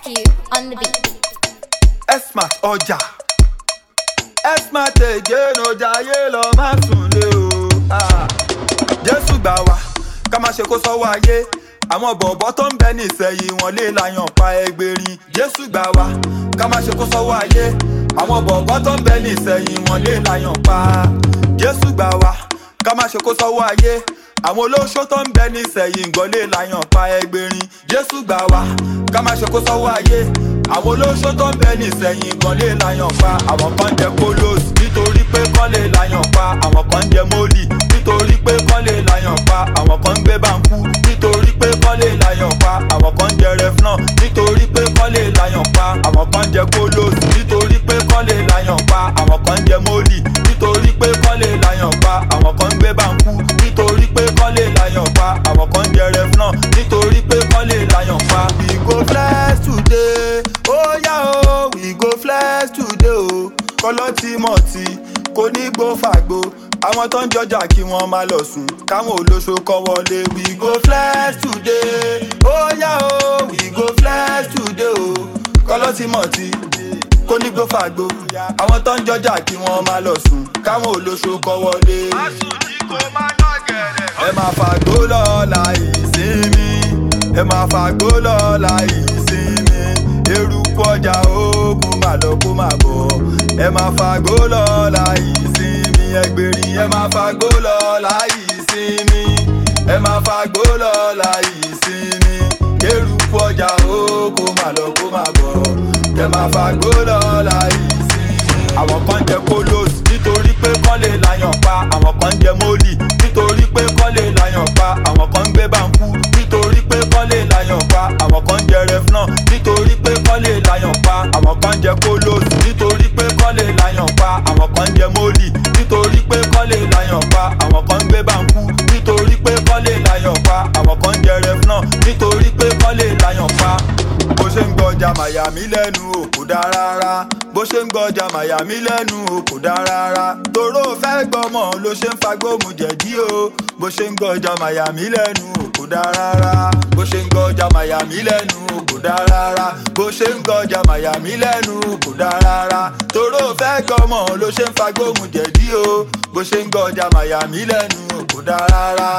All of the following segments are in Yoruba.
SQ on the beat. Esmat ọjà Esmat again ọjà ayé lọ má sùn lé o. Ah. Jésù gbà wá ká má ṣe kó sọ́wọ́ ayé àwọn bọ̀bọ̀ tó ń bẹ nísẹ̀yìn wọn lè láyàn pa ẹgbẹ̀rin Jésù gbà wá ká má ṣe kó sọ́wọ́ ayé àwọn bọ̀bọ̀ tó ń bẹ nísẹ̀yìn wọn lè láyàn pa Jésù gbà wá ká má ṣe kó sọ́wọ́ ayé àwọn olóṣó tó ń bẹ nísẹ̀yìn gan lè láyàn pa ẹgbẹ̀rin Jésù gbà wá ká má ṣe kó sọ́wọ́ ayé àwọn olóṣó tó ń bẹ nísẹ̀yìn gan lè láyàn pa àwọn kan jẹ kólós nítorí pé kán lè láyàn pa àwọn kan jẹ mólì nítorí pé kán lè láyàn pa àwọn kan ń gbé báńkú nítorí pé kán lè láyàn pa àwọn kan jẹ rẹfúnà nítorí pé kán lè láyàn pa àwọn kan jẹ kólós nítorí pé kán lè láyàn pa àwọn kan jẹ mólì nítorí pé kán lè láyàn pa àwọn kan ń gbé báńkú nítorí pé kán lè láyàn pa àwọn kan jẹ rẹfúnà nítorí pé kán lè láyàn pa. we go flex today ó yá o we go flex today o kọ́lọ́ tí mọ̀ tí kò ní gbó fàgbó àwọn tó ń jọjà kí wọ́n máa lọ sùn káwọn olóṣó kọ́ wọlé we go flex today ó yá o we go flex today o kọ́lọ́ tí mọ̀ tí kò ní gbó fàgbó àwọn tó ń jọjà kí wọ́n máa lọ sùn káwọn olóṣó kọ́ wọlé. ẹ máa fàgbó lọ́la ìsinmi ẹ máa fàgbó lọ́la ìsinmi eruku ọjà ogun má lọ kó má bọ̀ ẹ máa fàgbó lọ́la ìsinmi ẹgbẹ̀rin ẹ máa fàgbó lọ́la ìsinmi ẹ máa fàgbó lọ́la ìsinmi eruku ọjà ogun má lọ kó má bọ̀ ẹ máa fàgbó lọ́la ìsinmi. àwọn kan jẹ kólós nítorí pé kán lè láyàn pa àwọn kan jẹ mólì nítorí pé kán lè láyàn pa àwọn kan ń gbé báńkú nítorí pé kán lè láyàn pa àwọn kan jẹ rẹfúnà nítorí pé kán lè láyàn pa àwọn kan jẹ kólós nítorí pé kán lè láyàn pa àwọn kan jẹ mólì nítorí pé kán lè láyàn pa àwọn kan ń gbé báńkú nítorí pé kán lè láyàn pa àwọn kan jẹ rẹfúnà nítorí pé kán lè láyàn pa bó ṣe ń gbọjà màyàmí lẹ́nu o kò dá rárá bó ṣe ń gbọjà màyàmí lẹ́nu o kò dá rárá toró fẹ́ gbọmọ ló ṣe ń fagbóhùn jẹ̀dí o bó ṣe ń gbọjà màyàmí lẹ́nu o kò dá rárá bó ṣe ń gbọjà màyàmí lẹ́nu o kò dá rárá bó ṣe ń gbọjà màyàmí lẹ́nu o kò dá rárá toró fẹ́ gbọmọ ló ṣe ń fagbóhùn jẹ̀dí o bó ṣe ń gbọjà màyàmí lẹ́nu o kò dá rárá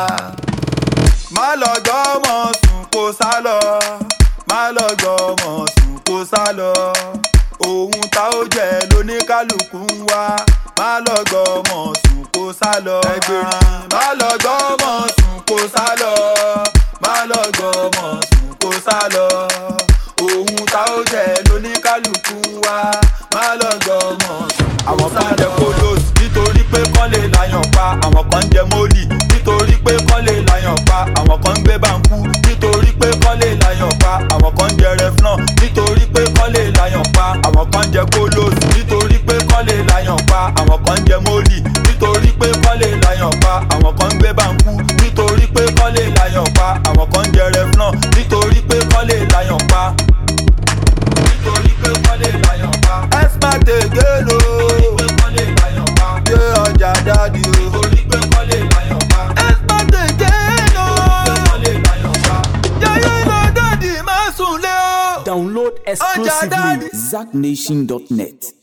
má lọ gbọ́mọ sùn kó sá lọ má lọ gbọ́mọ sùn kó sá lọ ohun tá ó jẹ lóníkálukú ń wá má lọ gbọ́mọ sùn kó sá lọ ẹgbẹ̀rin má lọ gbọ́mọ sùn kó sá lọ má lọ gbọ́mọ sùn kó sá lọ ohun tá ó jẹ lóníkálukú ń wá má lọ gbọ́mọ sùn àwọn kan jẹ kólós nítorí pé kán lè láyàn pa àwọn kan jẹ mólì nítorí pé kán lè láyàn pa àwọn kan ń gbé báńkú nítorí pé kán lè láyàn pa àwọn kan jẹ rẹfúnà nítorí pé kán lè láyàn pa àwọn kan jẹ kólós nítorí pé kán lè láyàn pa àwọn kan jẹ mólì nítorí pé kán lè láyàn pa àwọn kan ń gbé báńkú nítorí pé kán lè láyàn pa àwọn kan jẹ rẹfúnà nítorí pé kán lè láyàn pa nítorí pé kán lè láyàn pa. Esmat again o. nítorí pé kán lè láyàn pa. yé ọjà dáàdi o. nítorí pé kán lè láyàn pa. Esmat again o. nítorí pé kán lè láyàn pa. yáyé lọ dáàdi má sùn lé o. Download exclusively daddy. zacknation.net.